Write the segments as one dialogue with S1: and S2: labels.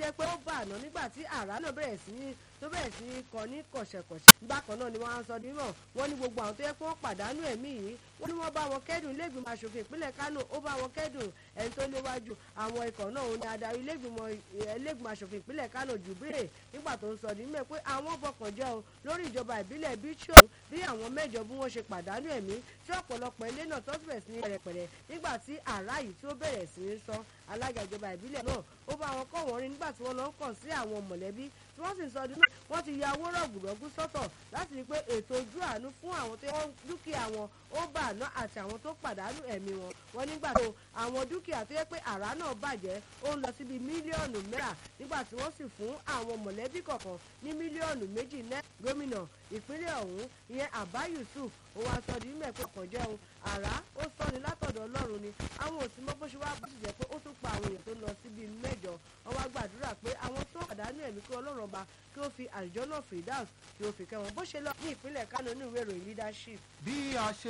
S1: jẹ́ pé ó bà àná nígbà tí àrá náà bẹ̀rẹ̀ sí ní tó bẹ̀rẹ̀ sí í kọ ní kọ̀ṣẹ̀kọ̀ṣẹ̀ bákan náà ni wọ́n á sọ dímọ̀ wọ́n ní gbogbo àwọn tó yẹ pé wọ́n pàdánù ẹ̀mí yìí wọ́n ní wọ́n bá wọn kẹ́dùn ilégbìmọ̀ asòfin ìpínlẹ̀ Kánò ó bá wọn kẹ́dùn ẹni tó léwájú àwọn ikọ̀ náà òun ni adarí ilégbìmọ̀ asòfin ìpínlẹ̀ Kánò Jùbírè nígbà tó ń sọ dímọ̀ pé àwọn bọkàn jẹ́ o lórí ìjọba ìbílẹ̀ bíṣọ̀ bí àwọn mẹ́jọ bí wọ́n ṣe pàdánù ẹ̀mí tí ọ̀pọ̀lọpọ̀ ilé náà tó bẹ̀rẹ̀ sí ní pẹ̀rẹ̀pẹ̀rẹ̀ nígbà tí àrá yìí tí ó bẹ̀rẹ̀ sí ní sọ alága ìjọba ìbílẹ̀ náà ó bá wọn kọ́ wọn rí nígbà tí wọ́n lọ ń kàn sí àwọn mọ̀lẹ́bí tí wọ́n sì ń sọ ọdún náà wọ́n ti ya owó rọ̀gùrọ̀gù sọ́tọ̀ láti rí i pé ètò ojú àánú fún àwọn tó wọ́n dúkìá wọn ó bà àná àti àwọn tó pàdánù ẹ̀mí wọn wọ́n nígbà tó àwọn dúkìá tó yẹ pé àrá náà bàjẹ́ ó ń lọ síbi mílíọ̀nù náírà nígbà tí wọ́n sì fún àwọn mọ̀lẹ́bí kọ̀ọ̀kan ní mílíọ̀nù méjì náírà gómìnà ìpínlẹ̀ ọ̀hún ìyẹn Àbá Yusuf ó wá sọ di mímẹ̀ pé ọkàn jẹun àrá ó sọni látọ̀dọ̀ Ọlọ́run ni àwọn òsì mọ́ bó ṣe wá bó sì jẹ́ pé ó tún pa àwọn èèyàn tó lọ síbi mẹ́jọ wọ́n wá gbàdúrà pé àwọn tó pàdánù ẹ̀mí kí Ọlọ́run ọba kí ó fi àjọ náà Firdaus kí ó fi kẹ́wọn bó ṣe lọ ní ìpínlẹ̀ Kánò ní ìwé ìròyìn leadership.
S2: bí a ṣe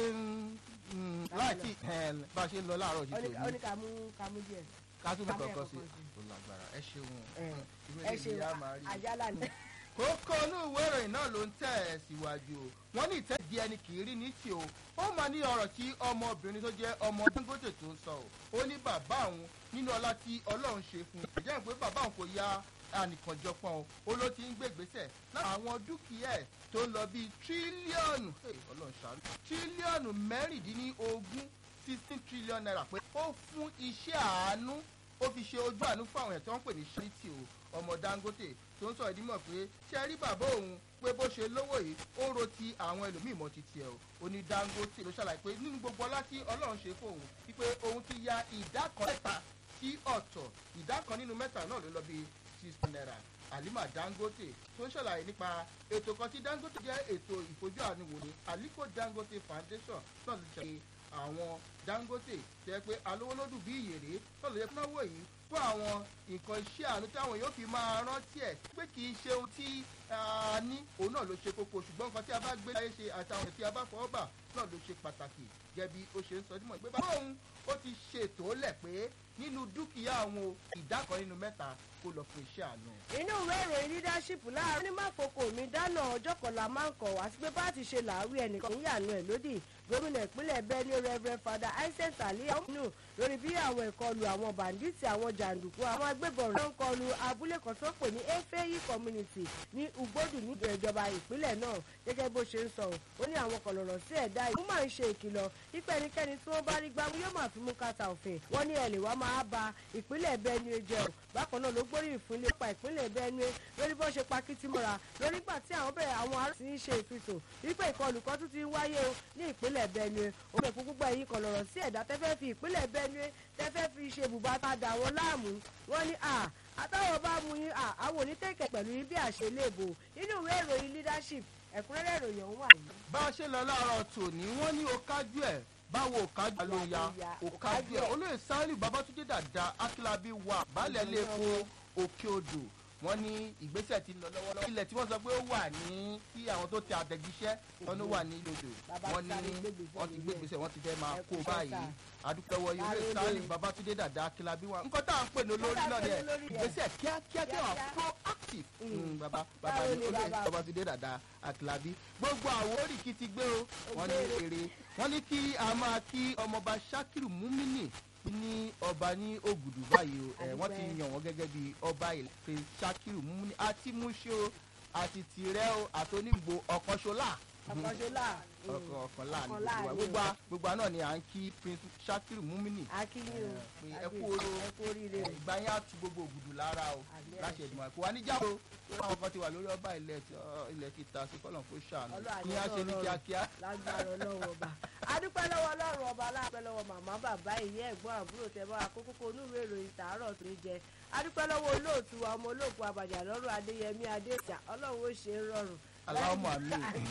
S2: ń láti bá a ṣe ń lọ láàárọ̀ yìí tó
S1: ó
S2: ní
S1: ní kàmú kàmú díẹ̀.
S2: ká tún bẹ̀
S1: ká bẹ̀
S2: kọ̀ọ̀kan sí
S1: kọ̀ọ̀kan sí.
S2: ó lágbára ẹ ṣeun ìwé
S1: ẹ
S2: lè
S1: ṣe
S2: ní a máa rí i
S1: àjálà ni.
S2: kókó inú ìwé ìròyìn náà ló ń tẹ̀ ẹ́ síwájú o wọ́n ní ìtẹ́jú ẹni kì í rí ní tì o ó máa ní ọ̀rọ̀ tí ọmọbìnrin tó jẹ́ ọmọ Dangote tó ń sọ o ó ní bàbá òun nínú ọlá tí Ọlọ́run ṣe fún un ìjẹ́ pé bàbá òun kò ya ànìkànjọpọ̀ o ó ló ti ń gbé ìgbésẹ̀ láti àwọn dúkìá ẹ̀ tó ń lọ bíi tírílíọ̀nù hey, Ọlọ́run ṣàánú tírílíọ̀nù mẹ́rìndínlógún sixteen trillion naira pé ó fún iṣẹ́ àánú ó fi ṣe ojú àánú fún àwọn èèyàn tí wọ́n ń pè ní ṣíríìtì o ọmọ Dangote tó ń sọ ìdímọ̀ pé ṣe rí bàbá òun pé bó ṣe lówó yìí ó ro ti àwọn ẹlòmíì mọ́ ti tiẹ̀ o ó ní Dangote ló ṣàlàyé pé nínú gbogbo ọlá tí Ọlọ́run ṣe fún òun wípé òun ti ya ìdá kan mẹ́ta sí ọ̀tọ̀ ìdá kan nínú mẹ́ta náà ló lọ bí sixty naira Halima Dangote tó ń ṣàlàyé nípa ètò kan tí Dangote jẹ́ ètò ìfojú àánú wò ní Aliko Dangote Foundation náà ti ṣe àwọn Dangote jẹ́ pé alówólódù bí ìyèrè náà ló yẹ kí wọ́n wò yìí fún àwọn nǹkan iṣẹ́ àánú táwọn yóò fi máa rántí ẹ̀ pé kì í ṣe ohun tí a ní òun náà ló ṣe kókó ṣùgbọ́n nǹkan tí a bá gbé láyé ṣe àtàwọn tí a bá fọwọ́ bà náà ló ṣe pàtàkì gẹ́gẹ́ bí ó ṣe ń sọ dímọ̀ pé báwo òun ó ti ṣètò lẹ̀ pé nínú dúkìá àwọn ìdá kan nínú mẹ́ta kó lọ fún iṣẹ́ àánú.
S1: inú ìwé ìròyìn leadership láàárọ̀ ní mákòókò mi dáná ọjọ́ kọlá máa ń kọ̀ wá sí pé bá ti ṣe làáwí ẹnìkan ń yànú ẹ̀ lódì gómìnà ìpínlẹ̀ Benue Reverend Father Isaac Ali ọ̀hún lórí bí àwọn ìkọlù àwọn bàǹdíìtì àwọn jàǹdùkú àwọn agbébọn rẹ̀ ń kọlù abúlé kan tó pè ní efeyi community ní Ugbodu ní ìjọba ìpínlẹ̀ náà gẹ́gẹ́ bó ṣe ń sọ ó ní àwọn kọlọ̀rọ̀ sí ẹ̀dá ìlú máa ń ṣe ìkìlọ̀ wípé ẹnikẹ́ni tí wọ́n bá rí gbámú yóò máa fi mú kàtà òfin wọ́n ní ẹ̀lẹ́ wa máa ba ìpínlẹ̀ Benue jẹ́ o bákan náà ló gbóríyìn fún ilé pa ìpínlẹ̀ Benue lórí bó ṣe pa kìtìmọ́ra lórí gbà tí àwọn bẹ̀rẹ̀ àwọn ará sì ń ṣe ìfisùn wípé ìkọlù kan tún ti ń wáyé o ní ìpínlẹ̀ Benue ó fẹ́ fún gbogbo ẹ̀yìn kọlọ̀rọ̀ sí ẹ̀dá tẹ́fẹ́ fi ìpínlẹ̀ Benue tẹ́fẹ́ fi ṣe bùbá tá a dà wọ́n láàmú wọ́n ní à àtàwọn bá mú yín à àwọn onítẹ̀kẹ̀ pẹ̀lú yín bí àṣẹ léèbò nínú ìwé ìròyìn leadership ẹ̀kúnrẹ́rẹ́ ìròyìn ọ̀hún wà yìí.
S2: bá a ṣe lọ láàárọ̀ tòní wọ́n ní o kájú ẹ̀ báwo òkájú ló ya òkájú ẹ̀ olóyè sáálì babatunde dàda akílábí wà baálẹ̀ ilé epo òkè odò wọ́n ní ìgbésẹ̀ ti ń lọ lọ́wọ́lọ́wọ́ ilẹ̀ tí wọ́n sọ pé ó wà ní kí àwọn tó tẹ àtẹ̀jíṣẹ́ wọn ló wà ní lodò wọ́n ní wọ́n ti gbé ìgbésẹ̀ wọ́n ti fẹ́ máa kó báyìí adúpẹ́wọ́ ilé sáálì babatunde dàda akílábí wà nǹkan tá à ń pè ní olórí náà dẹ̀ ìgbésẹ̀ kíákíá kí wọ́n proactive baba baba ní olóyè babatunde dàda akílábí gbogbo àwọn oríkì ti gbé o wọ́n ní èrè wọ́n ní kí a máa kí ọmọọba sakiru mumini ní ọba ní ògùdù báyìí o ẹ wọ́n ti yàn wọ́n gẹ́gẹ́ bí ọba ìlẹ̀kẹ̀ sakiru mumini àti muṣe o àti tìrẹ o àti onígbò ọ̀kọ́ṣọlá
S1: ọ̀kọ́ṣọlá
S2: ọkọ̀ ọ̀kan láàrin gbogbo wa gbogbo wa gbogbo wa náà ni à ń kí prince sakiru mumini
S1: akínyìn o
S2: pé ẹ kú oró
S1: ẹ kú oríire o.
S2: ìgbà yẹn á tu gbogbo ògùdù lára o
S1: Àmín.
S2: láṣẹ ìdùnnú àìkú wa níjàmbá o àwọn kan ti wà lórí ọba ilẹ̀ tí ọ, ilẹ̀ ti ta sí kọ́lọ̀ kó ṣàánú
S1: Ọlọ́run
S2: kí á ṣe ní
S1: àjọ
S2: kíákíá.
S1: lágbára ọlọ́run ọba adúpẹ́ lọ́wọ́ ọlọ́run ọba aláàpẹ́ lọ́wọ́ màmá bàbá ìyá ẹ̀gbọ́n àbúrò tẹ́ bá wa kókó kó onúwèé ìròyìn tàárọ̀ tó ń jẹ adúpẹ́ lọ́wọ́ olóòtú wa ọmọ olóòkú àbàjá lọ́rùn adéyẹmí adéjà ọlọ́run ó ṣe é rọrùn.
S2: aláwọ̀ àmì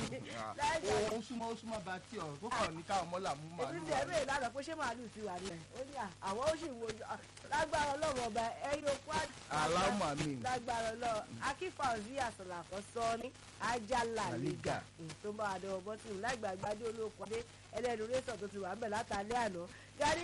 S1: láìpẹ́
S2: ó súnmọ́ ó súnmọ́ bá tí ọ̀rọ̀ kó kàn ní káwọn mọ́là mú
S1: èmi
S2: màálù
S1: ti ẹ̀rọ ìlànà pé ṣé màálù ti wà nílẹ̀ ó ní à àwọn ó sì wo lágbára ọlọ́run ọba ẹ̀yìn okú
S2: aláwọ̀ àmì
S1: lágbára ọlọ́run akífà òsì àsọ̀là kan sọ ní ajala liga tó ń bá wa dọ̀wọ́ bọ́tìmù láìgbàgbádé olóko adé ẹlẹ́nu rẹ́sọ̀ tó ti wà ń bẹ̀ látàlẹ́ àná gari